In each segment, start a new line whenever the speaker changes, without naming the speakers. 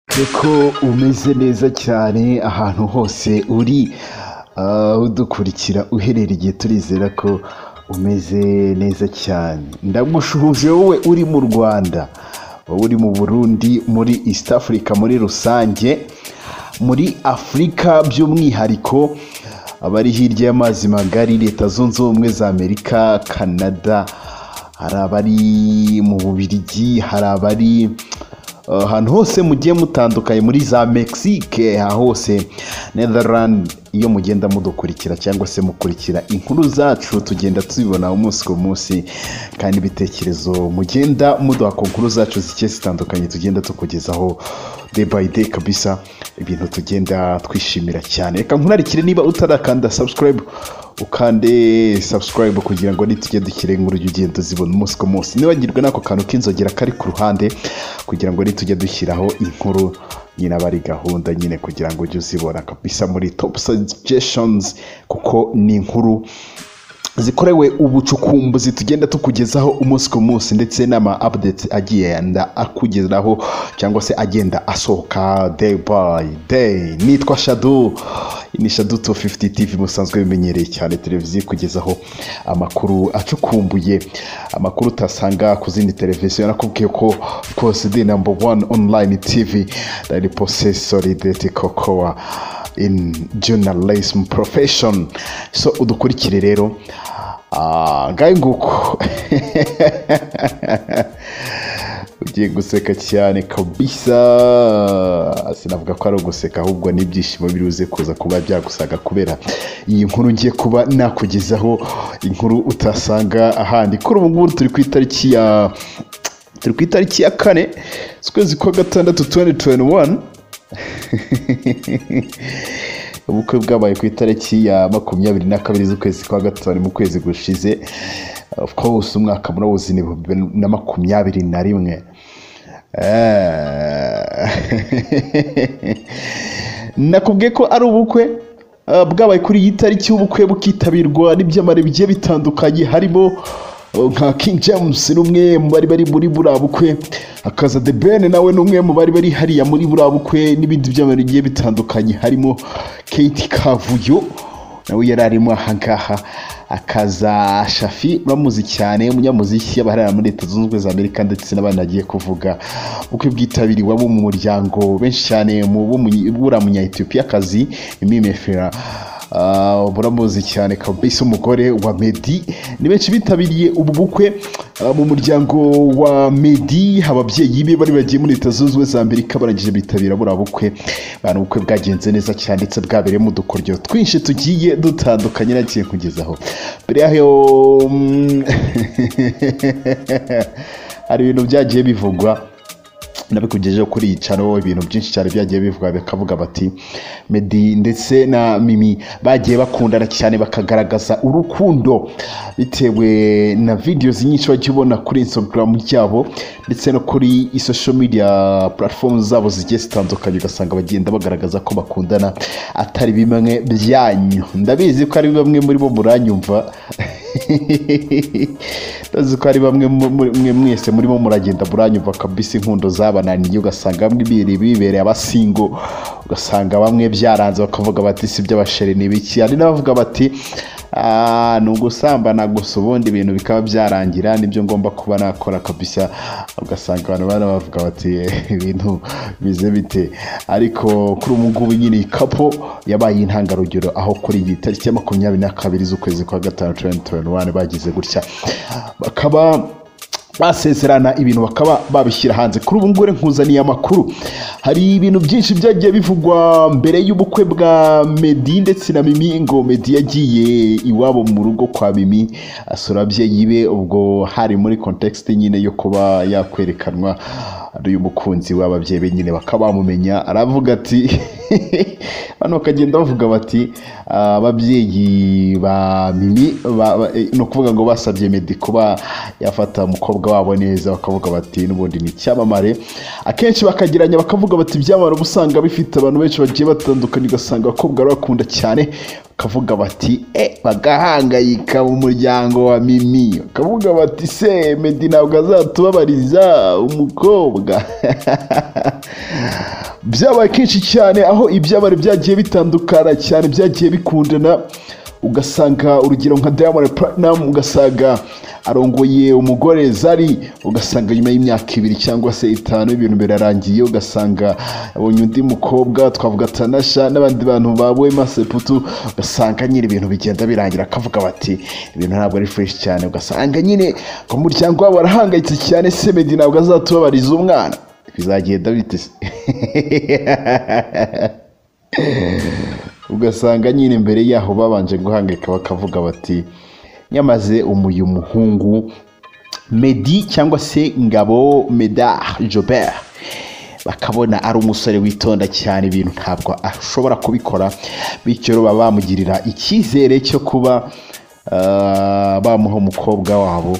Twizere ko umeze neza cyane ahantu hose uri ah, udukurikira uherereye turizera ko umeze neza cyane ndagushuhuje wowe uri mu rwanda wowe uri mu burundi muri east africa muri rusange muri afurika by'umwihariko abari hirya y'amazi magari leta zunze ubumwe za amerika canada hari abari mu bubirigi hari abari Uh, ahantu hose mugiye mutandukanye muri za mexique aha hose netherland iyo mugenda mudukurikira cyangwa se mukurikira inkuru zacu tugenda tuzibona umunsi ku munsi kandi ibitekerezo mugenda muduha ku nkuru zacu zigiye zitandukanye tugenda tukugezaho day by day kabisa ibintu tugenda twishimira cyane reka nkurarikire niba utarakanda subscribe ukande subscribe kugira ngo nitujye dushyire inkuru ujye ugenda uzibona umunsi ku munsi nibagirwe n'ako kantu k'inzogera kari ku ruhande kugira ngo nitujye dushyiraho inkuru nyine aba ari gahunda nyine kugira ngo ujye uzibona kabisa muri top suggestions kuko ni inkuru zikorewe ubucukumbuzi tugenda tukugezaho umunsi ku munsi ndetse n'ama updates agenda akugeraho cyangwa se agenda asohoka day by day nitwa shadu ni shadu 250 tv musanzwe bimenyereye cyane televiziyo ikugezaho amakuru acukumbuye amakuru utasanga ku zindi televiziyo nakubwiye ko rwose the number one online tv dari posesori kokowa in journalism profession so udukurikire rero Ah, ngahe nguko ugiye guseka cyane kabisa sinavuga ko ari uguseka ahubwo n'ibyishimo biruze kuza kuba byagusaga kubera iyi nkuru ngiye kuba nakugezaho inkuru utasanga ahandi kuri ubu ngubu turi ku itariki ya turi ku itariki ya kane ukwezi kwa gatandatu 2021 ubukwe bwabaye ku itariki ya makumyabiri na kabiri z'ukwezi kwa gatanu mu kwezi gushize of course umwaka murawuzi ni bibiri na makumyabiri na rimwe Eh. nakubwiye ko ari ubukwe ah, bwabaye kuri iyi tariki ubukwe bukitabirwa n'ibyamare bigiye bitandukanye harimo oh, nka king james ni umwe mu bari bari muri buriya bukwe akaza the ben nawe ni umwe mu bari bari hariya muri buriya bukwe n'ibindi byamare bigiye bitandukanye harimo kate kavuyo nawe yari arimo ahangaha akaza shafi bamuzi cyane umunyamuziki abaharira muri leta zunze ubumwe za amerika ndetse n'abana agiye kuvuga uko bwitabiriwamo mu muryango benshi cyane mu bo mu- buriya munyayetiyopiyakazi imimefera Uh, muramuzi cyane kabisa umugore wa medi ni benshi bitabiriye ubu bukwe ah, mu muryango wa medi ababyeyi be bari bagiye muri leta zunze ubumwe za amerika barangije bitabira buriya bukwe bana ubukwe bwagenze neza cyane ndetse bwabereyemo udukoryo twinshi tugiye dutandukanye nagiye kugezaho mbere yaho mm, hari ibintu byagiye bivugwa nabikugejeho kuri iyi caro ibintu byinshi cyane byagiye bivuga bakavuga bati medi ndetse na mimi bagiye bakundana cyane bakagaragaza urukundo bitewe na videos nyinshi wajya ubona kuri instagram yabo ndetse no kuri social media platform zabo zigiye zitandukanye ugasanga bagenda bagaragaza ko bakundana atari bimwe byanyu ndabizi ko ari bamwe muri bo muranyumva ndazi ko ari bamwe mu- muri- mwe mwese murimo muragenda muranyumva kabisa inkundo zabananiye ugasanga bamwe biri bibereye abasingo ugasanga bamwe byaranze bakavuga bati si iby'abashere ni ibiki hari n'abavuga bati "Ah, ni ugusambana gusa ubundi ibintu bikaba byarangira nibyo ngomba kuba nakora kabisa ugasanga abantu bana bavuga bati ibintu bize bite ariko kuri ubu ngubu nyine iyi kapo yabaye intangarugero aho kuri iyi tariki ya makumyabiri na kabiri z'ukwezi kwa gatanu 2021 bagize gutya bakaba basezerana ibintu bakaba babishyira hanze kuri ubu ngubu rero nkuzaniye amakuru hari ibintu byinshi byagiye bivugwa mbere y'ubukwe bwa medi ndetse na mimi ngo medi yagiye iwabo mu rugo kwa mimi asura ababyeyi be ubwo hari muri kontekisite nyine yo kuba yakwerekanwa ari uyu mukunzi w'ababyeyi be nyine bakaba bamumenya aravuga ati hano bakagenda bavuga bati "Ah, ababyeyi ba mimi ba- ba- eh, ni ukuvuga ngo basabye medi kuba yafata umukobwa wabo neza bakavuga bati n'ubundi ni icyamamare akenshi bakageranya bakavuga bati ibyamamare uba usanga bifite abantu benshi bagiye batandukanye ugasanga abakobwa bakunda cyane kavuga bati e bagahangayika mu muryango wa mimi kavuga bati se medi ntabwo azatubabariza umukobwa byabaye kenshi cyane aho ibyabari byagiye bitandukana cyane byagiye bikundana ugasanga urugero nka diamond platinum ugasanga arongoye umugore zari ugasanga nyuma y'imyaka ibiri cyangwa se itanu ibintu birarangiye ugasanga abonye undi mukobwa twavuga tanasha n'abandi bantu babuwe maseputu ugasanga nyine ibintu bigenda birangira akavuga bati ibintu ntabwo ari fresh cyane ugasanga nyine ku muryango wabo arahangayitse cyane se medi ntabwo azatubabariza umwana bizagenda bite se ugasanga nyine imbere yaho babanje guhangayika bakavuga bati nyamaze umuyu muhungu medi cyangwa se ngabo medar jobert bakabona ari umusore witonda cyane ibintu ntabwo ashobora kubikora bityo baba bamugirira icyizere cyo kuba ah, bamuha umukobwa wabo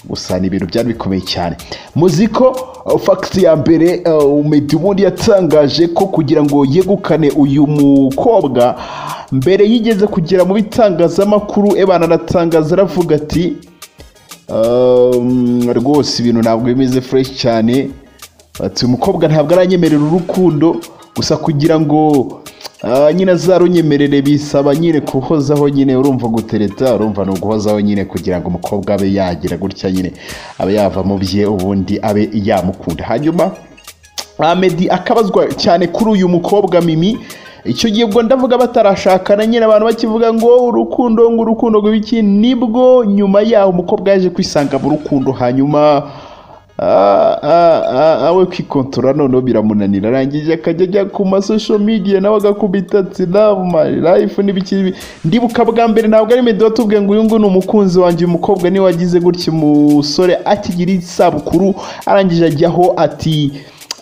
gusa ni ibintu byari bikomeye cyane muzi ko uh, fagiti ya mbere uh, Meddy ubundi yatangaje ko kugira ngo yegukane uyu mukobwa mbere yigeze kugera mu bitangazamakuru ebana anatangaza aravuga ati "Um, rwose ibintu ntabwo bimeze fureshi cyane ati uyu mukobwa ntabwo aranyemerera urukundo gusa kugira ngo ah, nyine azarunyemerere bisaba nyine kuhozaho nyine urumva gutereta urumva ni uguhozaho nyine kugira ngo umukobwa abe yagira gutya nyine abe yava mu bye ubundi abe yamukunda hanyuma Ahmed akabazwa cyane kuri uyu mukobwa Mimi icyo gihe ubwo ndavuga batarashakana nyine abantu bakivuga ngo urukundo ngo urukundo ngo ibiki nibwo nyuma yaho umukobwa yaje kwisanga mu rukundo hanyuma ah, ah, ah, awe kwikontora noneho biramunanira arangije akajya ajya ku masosho media nawe agakubita ati love my life n'ibiki n'ibi." ndibuka bwa mbere ntabwo ari meddy watubwiye ngo uyu nguyu ni umukunzi wanjye uyu mukobwa niwe wagize gutya umusore akigira isabukuru arangije ajyaho ati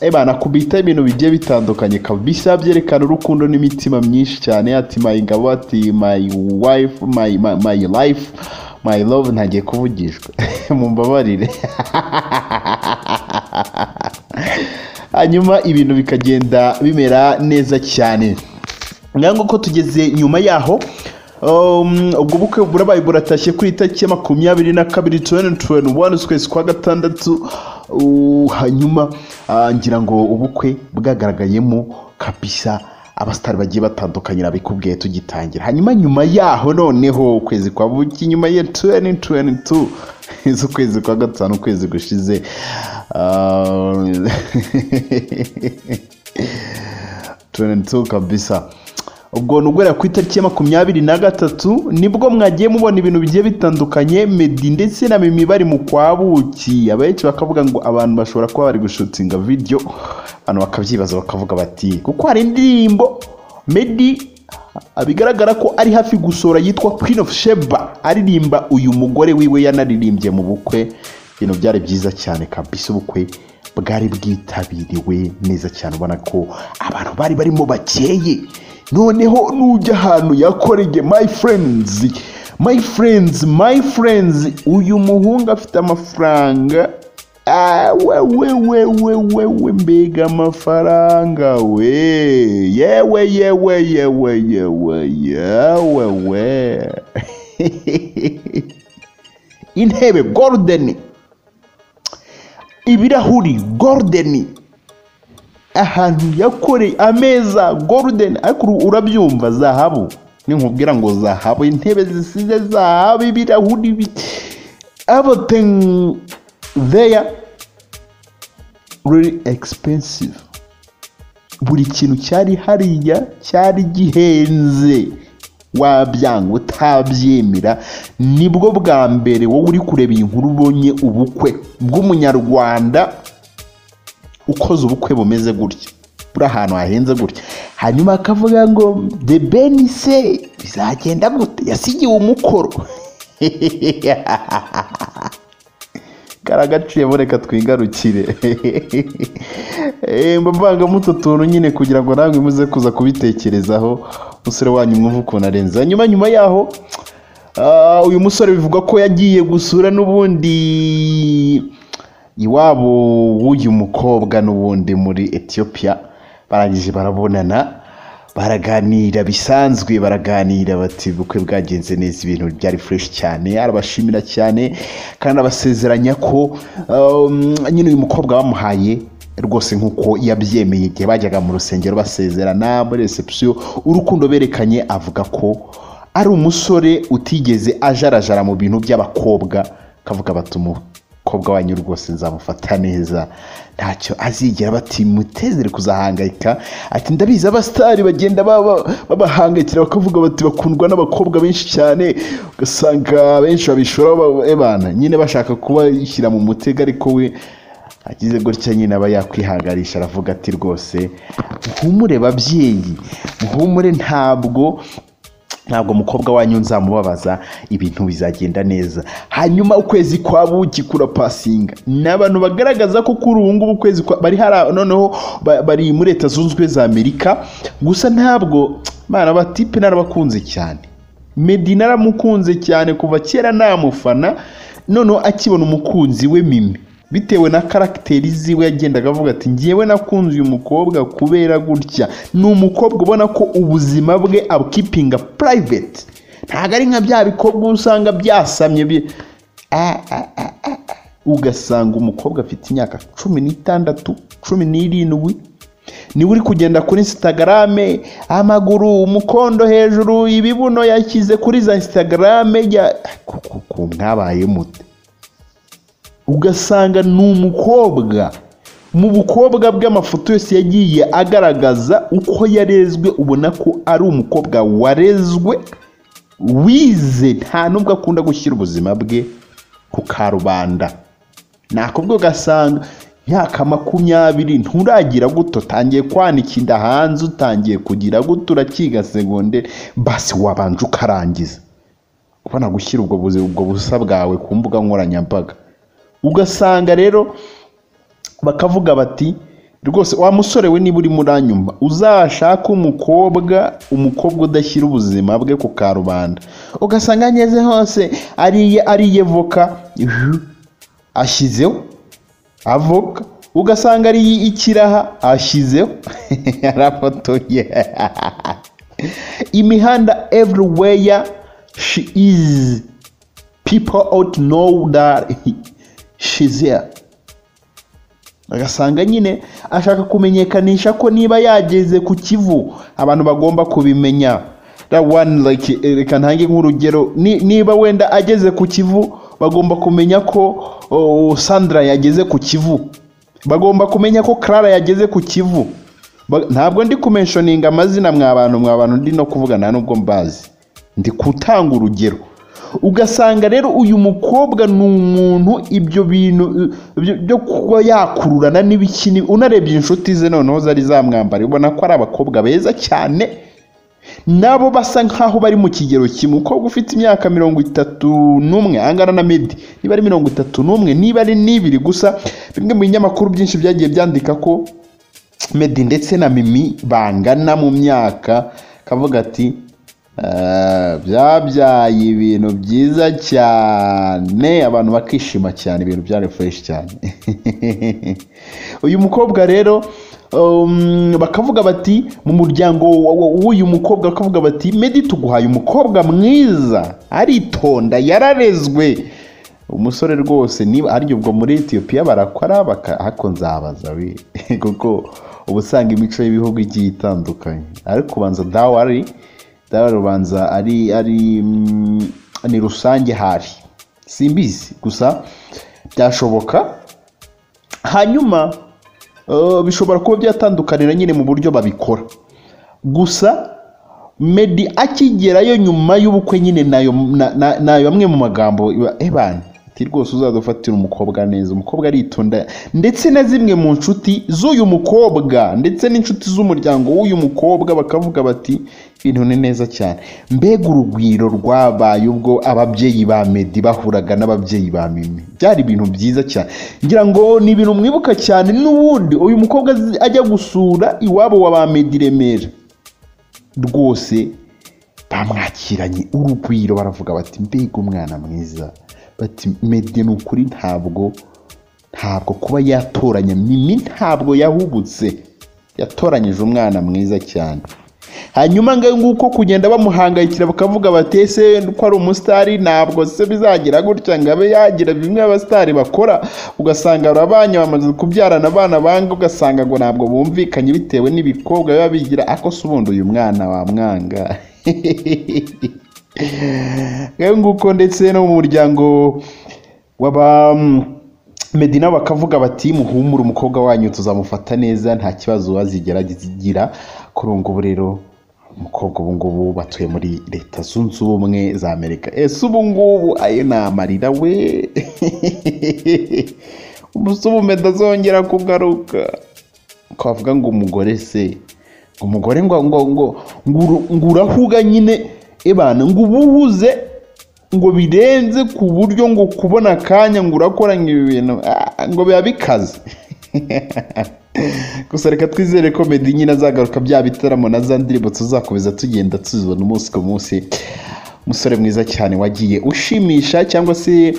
ebana kubita ibintu bigiye bitandukanye kabisa byerekana urukundo n'imitima myinshi cyane ati my ngabo ati my wife my, my, my life my love ntagiye kuvugishwa mumbabarire hanyuma ibintu bikagenda bimera neza cyane ngango ko tugeze nyuma yaho um, ubwo bukwe burabaye buratashye kuri itariki ya makumyabiri na kabiri 2021 ukwezi kwa gatandatu uh, hanyuma ah, ngira ngo ubukwe bwagaragayemo kabisa abasitari bagiye batandukanye nabikubwiye tugitangira hanyuma nyuma yaho noneho ukwezi kwa buki nyuma ya 2022 z'ukwezi kwa gatanu ukwezi gushize ah, 22 kabisa ubwo ni uguhera ku itariki ya makumyabiri na gatatu nibwo mwagiye mubona ibintu bigiye bitandukanye medi ndetse na mimi bari mu kwabuki abenshi bakavuga ngo abantu bashobora kuba bari gushutinga video abantu bakabyibaza bakavuga bati kuko hari indirimbo medi ah, bigaragara ko ari hafi gusohora yitwa queen of sheba aririmba uyu mugore wiwe yanaririmbye mu bukwe ibintu byari byiza cyane kabisa ubukwe bwari bwitabiriwe neza cyane ubona ko abantu bari barimo bakeye noneho nujya ahantu yakorege my friends my friends my friends uyu muhungu afite amafaranga Ah, we we we we we we mbega amafaranga we yewe yewe yewe yewe yewe we intebe golden ibirahuri golden ahantu yakoreye ameza golden ariko uru- urabyumva zahabu ninkubwira ngo zahabu intebe zisize zahabu ibirahuri bi- everything there really expensive buri kintu cyari hariya cyari gihenze wabyanga utabyemera nibwo bwa mbere wowe uri kureba iyi nkuru ubonye ubukwe bw'umunyarwanda ukoze ubukwe bumeze gutya buri ahantu hahenze gutya hanyuma akavuga ngo de beni se bizagenda gute yasigiwe umukoro karagaciyemo reka twigarukire Eh, mba mbangamo utu tuntu nyine kugira ngo nawe muze kuza kubitekerezaho umusore wanyu mwumva ukuntu arenze hanyuma nyuma yaho ah, uyu musore bivugwa ko yagiye gusura n'ubundi iwabo w'uyu mukobwa n'ubundi muri etiyopiya barangije barabonana baraganira bisanzwe baraganira bati ubukwe bwagenze neza ibintu byari fureshi cyane arabashimira cyane kandi abasezeranya ko um, nyine uyu mukobwa bamuhaye rwose nk'uko yabyemeye igihe bajyaga mu rusengero basezerana muri reception urukundo berekanye avuga ko ari umusore utigeze ajarajara mu bintu by'abakobwa kavuga bati umukobwa wanyu rwose nzamufata neza ntacyo azigera batimutezere kuzahangayika ati ndabizi abasitari bagenda baba- babahangayikira bakavuga bati bakundwa n'abakobwa benshi cyane ugasanga benshi babishora babana nyine bashaka kubashyira mu mutego ariko we agize gutya nyine aba yakwihanganisha aravuga ati rwose muhumure babyeyi muhumure ntabwo ntabwo umukobwa wanyu nzamubabaza ibintu bizagenda neza hanyuma ukwezi kwa buki kurapasinga ni abantu bagaragaza ko kuri ubu ngubu ukwezi kwa bari hari noneho ba- bari muri leta zunze ubumwe za amerika gusa ntabwo bana batipe narabakunze cyane medi naramukunze cyane kuva kera namufana noneho akibona umukunzi we mimi bitewe na karagiteri ziwe yagendaga avuga ati ngewe nakunze uyu mukobwa kubera gutya ni umukobwa ubona ko ubuzima bwe abukipinga private ntabwo ari nka bya bikobwa uba usanga byasamye bi- Ah, ah, ah, ah, ah. ugasanga umukobwa afite imyaka cumi n'itandatu cumi n'irindwi niwe uri kugenda kuri instagram amaguru umukondo hejuru ibibuno yashyize kuri za instagram ya ku- ku- ku mwabaye mute ugasanga ni umukobwa mu bukobwa bw'amafoto yose yagiye agaragaza uko yarezwe ubona ko ari umukobwa warezwe wize nta n'ubwo akunda gushyira ubuzima bwe ku karubanda nakubwo ugasanga imyaka makumyabiri nturagira guto utangiye kwanika inda hanze utangiye kugira guto urakiga segonde basi wabanje ukarangiza ubona gushyira ubwo buzi- ubwo busa bwawe ku mbuga nkoranyambaga ugasanga rero bakavuga bati rwose wa musore we niba urimo uranyumva uzashake umukobwa umukobwa udashyira ubuzima bwe ku karubanda ugasanga ageze hose ariye ariye voka ashyizeho avoka ugasanga ari ikiraha ashyizeho arafotoye imihanda everywhere she is people out know that she's there agasanga nyine ashaka kumenyekanisha ko niba yageze ku kivu abantu bagomba kubimenya that one like eh, reka ntange nk'urugero Ni- niba wenda ageze ku kivu bagomba kumenya ko oh, sandra yageze ku kivu bagomba kumenya ko clara yageze ku kivu Ba- ntabwo ndi kumenshoninga amazina mwabantu mwabantu ndi no kuvuga nta nubwo mbazi ndi gutanga urugero ugasanga rero uyu mukobwa ni umuntu ibyo bintu ibyo- byo kuba yakururana n'ibikini unarebye inshuti ze noneho zari zamwambara ubona ko ari abakobwa beza cyane nabo basa nkaho bari mu kigero kimwe umukobwa ufite imyaka mirongo itatu n'umwe angana na medi niba ari mirongo itatu n'umwe niba ari n'ibiri gusa bimwe mu binyamakuru byinshi byagiye byandika ko Meddy ndetse na Mimi bangana mu myaka kavuga ati "Eh, byabyaye ibintu byiza cyane abantu bakishima cyane ibintu bya refresh cyane uyu mukobwa rero um, bakavuga bati mu muryango wa- wa- w'uyu mukobwa bakavuga bati Meddy tuguhaye umukobwa mwiza aritonda yararezwe umusore rwose niba arya ubwo muri etiyopiya barakora baka ariko nzabaza we kuko uba usanga imico y'ibihugu igiye itandukanye ariko ubanza dawari dawari ubanza ari ari mm, ni rusange hari simbizi gusa byashoboka hanyuma eh, bishobora kuba byatandukanira nyine mu buryo babikora gusa medi akigerayo nyuma y'ubukwe nyine nayo na- na- nayo amwe mu magambo iba ebana ati rwose uzadufatira umukobwa neza umukobwa aritonda ndetse na zimwe mu nshuti z'uyu mukobwa ndetse n'inshuti z'umuryango w'uyu mukobwa bakavuga bati ibintu ni neza cyane mbega urugwiro rwabaye ubwo ababyeyi ba medi bahuraga n'ababyeyi ba mimi byari ibintu byiza cyane ngira ngo ni ibintu mwibuka cyane n'ubundi uyu mukobwa azi- ajya gusura iwabo wa ba medi i remera rwose bamwakiranye urugwiro baravuga bati mbega umwana mwiza bati mede ni ukuri ntabwo ntabwo kuba yatoranya mimi ntabwo yahubutse yatoranyije umwana mwiza cyane hanyuma ngo nguko kugenda bamuhangayikira bakavuga bati ese ko ari umusitari ntabwo se bizagira gutya ngo abe yagira bimwe abasitari bakora ugasanga urabanye bamaze kubyarana abana banga ugasanga ngo ntabwo bumvikanye bitewe n'ibikobwa biba bigira ako se ubundi uyu mwana wamwanga nguko ndetse no mu muryango w'aba medina bakavuga bati muhumure umukobwa wanyu tuzamufata neza nta kibazo wazigera agira kuri ubu ngubu rero umukobwa ubu ngubu batuye muri leta zunze ubumwe za amerika ese ubu ngubu ayo ni amarira we umusubume ndazongera kugaruka twavuga ngo umugore se ngo umugore ngo ngo ngo ngo urahuga nyine ebana ngo ubuhuze ngo birenze ku buryo ngo kubona akanya ngo urakoranye ibi bintu ngo biba bikaze gusa reka twizere ko meddy nyine azagaruka bya bitaramo na za ndirimbo tuzakomeza tugenda tuzibona umunsi ku munsi umusore mwiza cyane wagiye ushimisha cyangwa se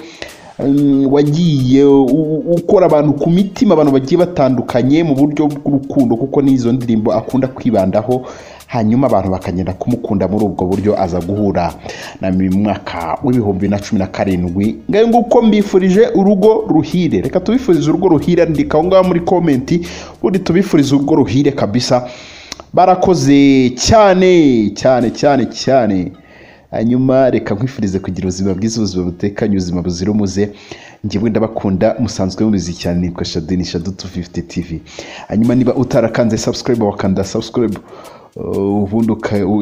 wagiye ukora abantu ku mitima abantu bagiye batandukanye mu buryo bw'urukundo kuko n'izo ndirimbo akunda kwibandaho hanyuma abantu bakagenda kumukunda muri ubwo buryo aza guhura na mu mwaka w'ibihumbi na cumi na karindwi ngayo nguko mbifurije urugo ruhire reka tubifurize urugo ruhire andika aho ngaho muri komenti ubundi tubifurize urugo ruhire kabisa barakoze cyane cyane cyane cyane hanyuma reka nkwifurize kugira ubuzima bwiza ubuzima butekanye ubuzima buzira umuze njyewe ndabakunda musanzwe mubizi cyane nitwa shadini shadu tu fifuti tivi hanyuma niba utarakanze sabusikarayibu wakanda sabusikarayibu ubundi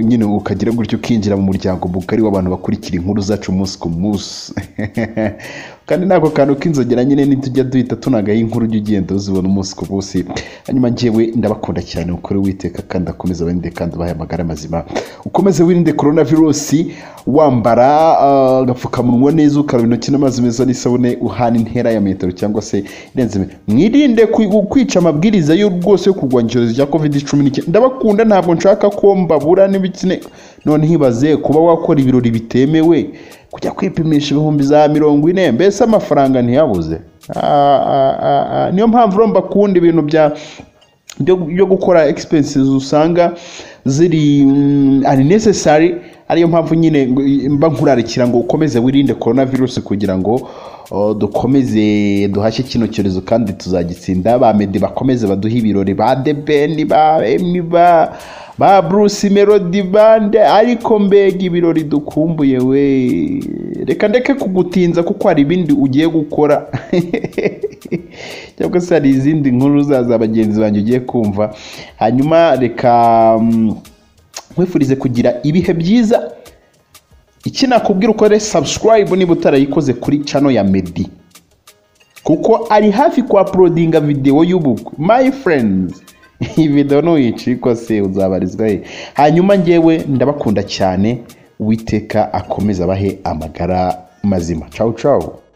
nyine ukagira gutyo ukinjira mu muryango mugari w'abantu bakurikira inkuru zacu umunsi ku munsi kandi nako kantu k'inzogera nyine ntitujya duhita tunagaho inkuru ujya ugenda uzibona umunsi ku munsi hanyuma njyewe ndabakunda cyane ukore witeka kandi akomeza abarinde kandi ubahe amagara mazima ukomeze wirinde korona virusi wambara agapfukamunwa neza ukaraba intoki n'amazi meza n'isabune uhana intera ya metero cyangwa se irenze mwirinde kwica amabwiriza yo rwose yo kurwanya icyorezo cya covid cumi n'icyenda ndabakunda ntabwo nshaka ko mbabura n'ibikine none hibaze kuba wakora ibirori bitemewe kujya kwipimisha ibihumbi za mirongo ine mbese amafaranga ntiyabuze niyo mpamvu urumva kuwundi ibintu bya byo gukora expenses usanga ziri ari necessary ariyo mpamvu nyine mba nkurarikira ngo ukomeze wirinde korona virusi kugira ngo dukomeze duhashye kino cyorezo kandi tuzagitsinda ba medi bakomeze baduhe ibirori ba debeni ba emi ba ba bruce melody bande ariko mbega ibirori dukumbuye we reka ndeke kugutinza kuko hari ibindi ugiye gukora cyangwa se hari izindi nkuru za bagenzi banjye ugiye kumva hanyuma reka nkwifurize kugira ibihe byiza iki nakubwira ukore subscribe niba utarayikoze kuri cano ya medi kuko ari hafi kwa porodinga videwo y'ubukwe my friends iyi videwo nuyicika se uzabarizwa he hanyuma ngewe ndabakunda cyane uwiteka akomeza abahe amagara mazima cawu cawu